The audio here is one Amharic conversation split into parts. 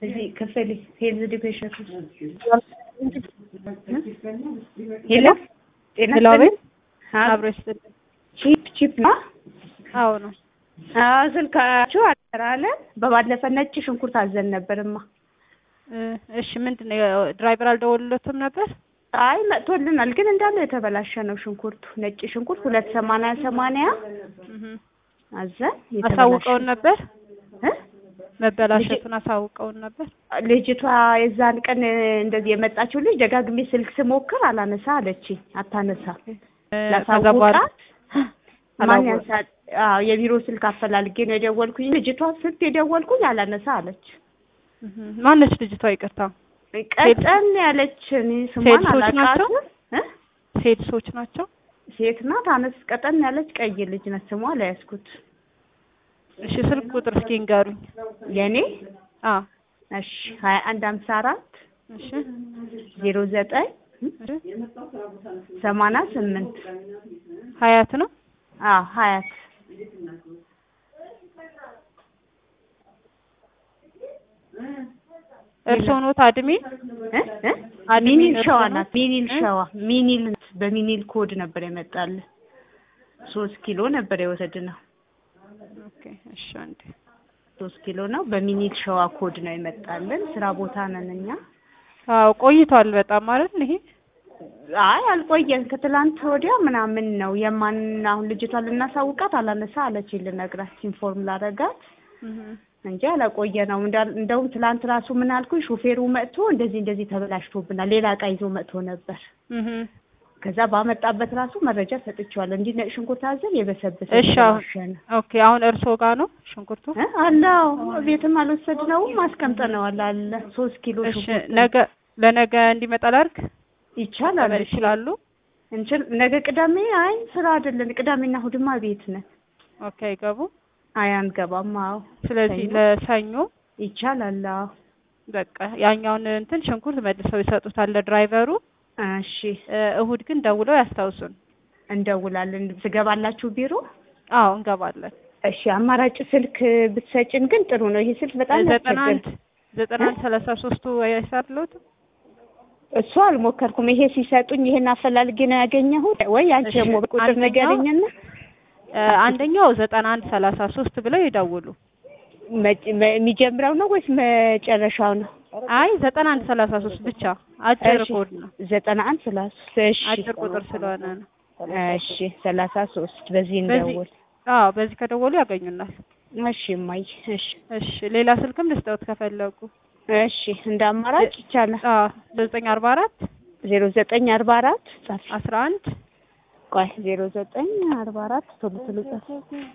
እዚህ ክፍል ሄልዝ ኤዱኬሽን ሄሎ ጤና ሄሎ አቤት አዎ፣ አብሮ ይስጥልኝ። ቺፕ ቺፕ ነው። አዎ ነው። አዎ ስልካችሁ አለ። በባለፈ ነጭ ሽንኩርት አዘን ነበርማ። እ እሺ ምንድን ነው ድራይቨር አልደወሉለትም ነበር? አይ መጥቶልናል፣ ግን እንዳለ የተበላሸ ነው ሽንኩርቱ። ነጭ ሽንኩርት ሁለት ሰማንያ ሰማንያ እህ አዘን የተበላሸ አሳውቀውን ነበር? እ? መበላሸቱን አሳውቀውን ነበር? ልጅቷ የዛን ቀን እንደዚህ የመጣችው ልጅ ደጋግሜ ስልክ ስሞክር አላነሳ አለችኝ። አታነሳ እ ከዛ በኋላ ላሳውቃት ማን አላወ- ያንሳል? አዎ የቢሮ ስልክ አፈላልጌ ነው የደወልኩኝ። ልጅቷ ስልክ የደወልኩኝ አላነሳ አለች። እህ ማነች ልጅቷ? ይቅርታ ቀጠን ያለች እኔ ስሟን ሴቶች ናቸው? አላውቃትም እ? ሴቶች ናቸው? ሴት ናት። አነስ ቀጠን ያለች ቀይ ልጅ ናት። ስሟ አልያዝኩት። እሺ ስልክ ቁጥር እስኪ ንገሩኝ። የኔ አ እሺ ሀያ አንድ ሀምሳ አራት እሺ ዜሮ ዘጠኝ እሺ ሰማንያ ስምንት ሀያት ነው? አዎ ሀያት እርስዎ ኖት አድሚን? እ? እ? አድሚን ሚኒል ሸዋ እርስዎ ናት። ኖት? ሚኒል እ? ሸዋ ሚኒል በሚኒል ኮድ ነበር የመጣልን። ሶስት ኪሎ ነበር የወሰድነው። ኦኬ እሺ አንዴ ሶስት ኪሎ ነው። በሚኒል ሸዋ ኮድ ነው የመጣልን። ስራ ቦታ ነን እኛ። አዎ ቆይቷል በጣም ማለት ይሄ አይ አልቆየን። ከትላንት ወዲያ ምናምን ነው የማን አሁን ልጅቷ ልናሳውቃት አላነሳ አለችኝ። ልነግራት ኢንፎርም ላረጋት እህ እንጂ አላቆየ ነው። እንደውም ትላንት ራሱ ምን አልኩኝ፣ ሹፌሩ መጥቶ እንደዚህ እንደዚህ ተበላሽቶብናል፣ ሌላ እቃ ይዞ መጥቶ ነበር። እህ ከዛ ባመጣበት ራሱ መረጃ ሰጥቼዋለሁ። እንዲህ ነጭ ሽንኩርት አዘን የበሰበሰ እሺ አሁን የተበላሸ ነው ኦኬ አሁን እርስዎ ጋር ነው ሽንኩርቱ? እ? አለው ቤትም አልወሰድነውም አስቀምጠነዋል አለ ሶስት ኪሎ እሺ ሽንኩርት ነገ ለነገ እንዲመጣ ላድርግ? ይቻላል። መቀበል ይችላሉ? እንችል ነገ ቅዳሜ አይ ስራ አይደለን ቅዳሜና እሑድማ ቤት ነን። ኦኬ አይገቡ። አይ አንገባም። አዎ ስለዚህ ሰኞ? ለሰኞ ይቻላል። አዎ በቃ ያኛውን እንትን ሽንኩርት መልሰው ይሰጡታል ለድራይቨሩ። እሺ እ እሁድ ግን ደውለው ያስታውሱን። እንደውላለን። ትገባላችሁ ቢሮ? አዎ እንገባለን። እሺ አማራጭ ስልክ ብትሰጭን ግን ጥሩ ነው። ይሄ ስልክ በጣም ዘጠና ያስቸግር። አንድ ዘጠና አንድ ሰላሳ ሶስቱ አይሳርሎት እሱ አልሞከርኩም። ይሄ ሲሰጡኝ ይሄን አፈላልጌ ነው ያገኘሁት። ወይ አንቺ እሺ፣ ደግሞ ቁጥር አንደኛው- ንገረኝና አንደኛው ዘጠና አንድ ሰላሳ ሶስት ብለው ይደውሉ። መ- መ- የሚጀምረው ነው ወይስ መጨረሻው ነው? አይ ዘጠና አንድ ሰላሳ ሶስት ብቻ አጭር እሺ፣ ኮድ ነው። ዘጠና አንድ ሰላሳ እሺ አጭር ቁጥር ስለሆነ ነው። እሺ ሰላሳ ሶስት በዚህ በዚህ እንደውል። አዎ በዚህ ከደወሉ ያገኙናል። እሺ እማዬ እሺ እሺ ሌላ ስልክም ልስጠውት ከፈለጉ። እሺ እንደ አማራጭ ይቻላል። አዎ ዘጠኝ አርባ አራት ዜሮ ዘጠኝ አርባ አራት ጻፍ አስራ አንድ ቆይ ዜሮ ዘጠኝ አርባ አራት ቶሎ ቶሎ ጻፍ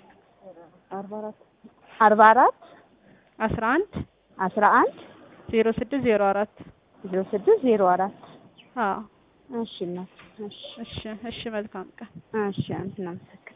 አርባ አራት አርባ አራት አስራ አንድ አስራ አንድ ዜሮ ስድስት ዜሮ አራት ዜሮ ስድስት ዜሮ አራት አዎ እሺ እናት እሺ እሺ እሺ መልካም ቀን። እሺ እናመሰግናለን።